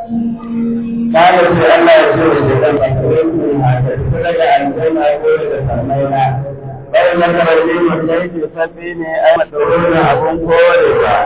الرجيم قال في الله يسوع الشيطان فكرهتم هذا فلك أن تسمع قول تسمعنا bai maka rage mutai ke sabbi ne ai matsayin abun korewa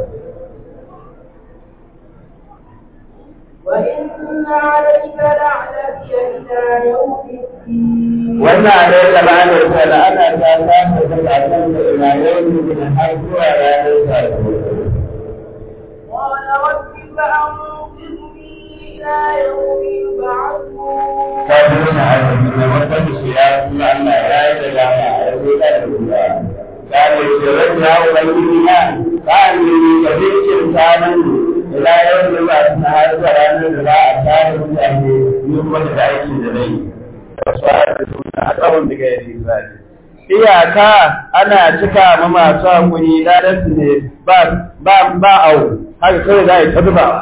وإن عليك لعنتي إلى يوم الدين wannan ne da bani da ana ta samu da kafin da ina yau ne har zuwa ranar sakamako قال رب فأنظرني إلى يوم يبعثون kafin na arziki na wata bishiya kuma Allah ya yi da dama a yanzu da ruwa kare shi rage ya ubangiji na ba ni da zikin samun ila yau da ba su na har zuwa ranar da za a tare mutane ni kuma da aiki da nai wasu a da suna a tsawon daga yadda israeli iyaka ana cika ma masu hakuri ladan su ne ba ba ba au haka kawai za a yi ta zubawa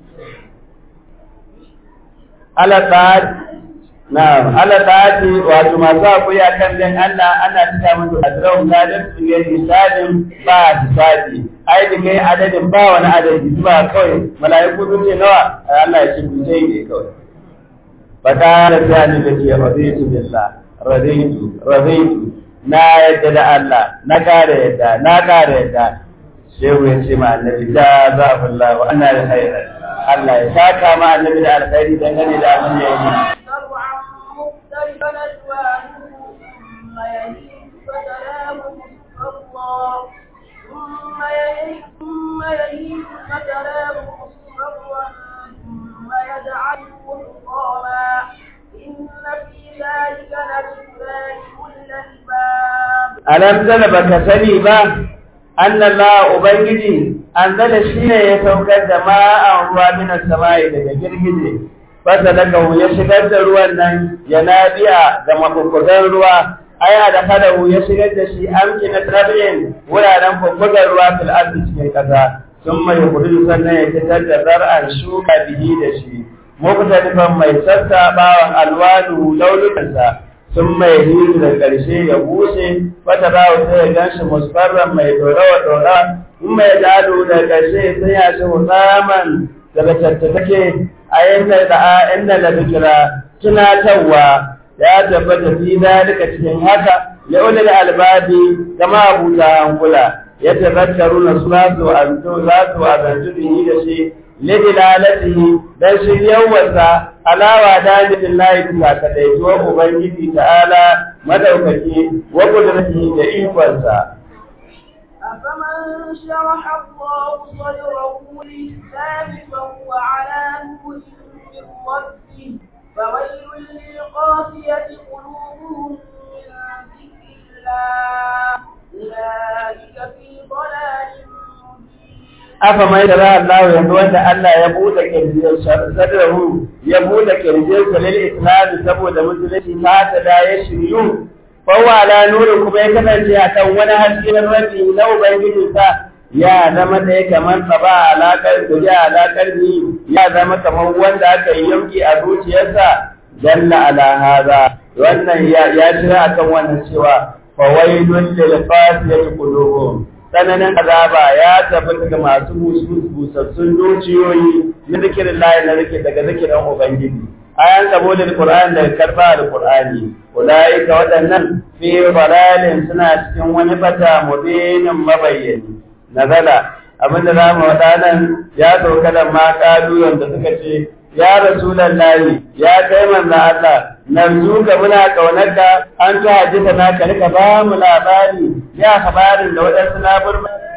alaƙa na alaƙa ce wato masu hakuri a kan dan Allah ana cika musu azrahum ladan su ne misalin ba hisabi ai da kai adadin ba wani adadi zuba kawai mala'iku sun ce nawa Allah ya ce ku sai ne kawai fata da tsani da ke raditu billah raditu raditu na yadda da Allah na kare yadda na kare yadda shehu ya ce ma annabi da za a fulla wa ana da khairar Allah ya saka ma annabi da alkhairi dangane da abin da ya yi سبعا مختلفا ألوانه ثم يهيج فتراه مصفرا ثم يهيج ثم يهيج فتراه مصفرا ثم يجعله حطاما إن في ذلك لذكرى لكل الباب alam zala baka sani ba annallahu ubangiji anzala shine ya saukar da ma'an ruwa min samai daga girgije fasalakahu ya shigar da ruwan nan ya nabiya da mafukkugan ruwa aya da kadahu ya shigar da shi amkina tabi'in wuraren fukkugan ruwa fil ardi cikin kasa sun mai kudu sannan ya fitar da zar'an shuka bihi da shi muktalifan mai sassaɓawan alwanu launukansa sun mai hiru da ƙarshe ya bushe wata bawa sai ya ganshi musfarran mai dorawa dora in mai jalo da ƙarshe sai ya shi hutaman daga tattake a yanda da a inda da bikira tunatarwa ya tabbata fi dalika cikin haka ya ulil albabi kama abuta hankula ya tazakkaru na suna su anto za su azantu bihi da shi lidilalatihi dan shiryawarsa alawa da nufin layi bisa kadaituwar ubangiji ta'ala madaukaki wa kudratihi da ikonsa أفمن شرح الله صدره للإسلام فهو على نور من ربه فويل للقاسية قلوبهم من ذكر الله أولئك في ضلال مبين afa mai da Allah yanzu wanda Allah ya bude kirjin sadrahu ya bude kirjin sa lil islam saboda musulunci ta ta da ya shiryu fa wa ala nuri kuma ya kasance akan wani haske na rabbi na ubangiji sa ya zama da ya kamar sa ba alakar da ya alakar ni ya zama kamar wanda aka yi yanki a zuciyarsa dalla ala hada wannan ya ya jira akan wannan cewa fa wailul lil qasiyati qulubuhum tsananin azaba ya tabbata ga masu busassun zuciyoyi na zikirin layi na zikir daga zikirin ubangiji ayan saboda alqur'ani da karba alqur'ani ulaika waɗannan fi dalalin suna cikin wani bata mubinin mabayyani nazala abinda za mu waɗanan ya sauka da ma ƙaluyan da suka ce ya rasulallahi ya kai manzo Allah narju ka muna kaunarka an ta hadisa na ka rika ba mu labari ya habarin da waɗansu labarma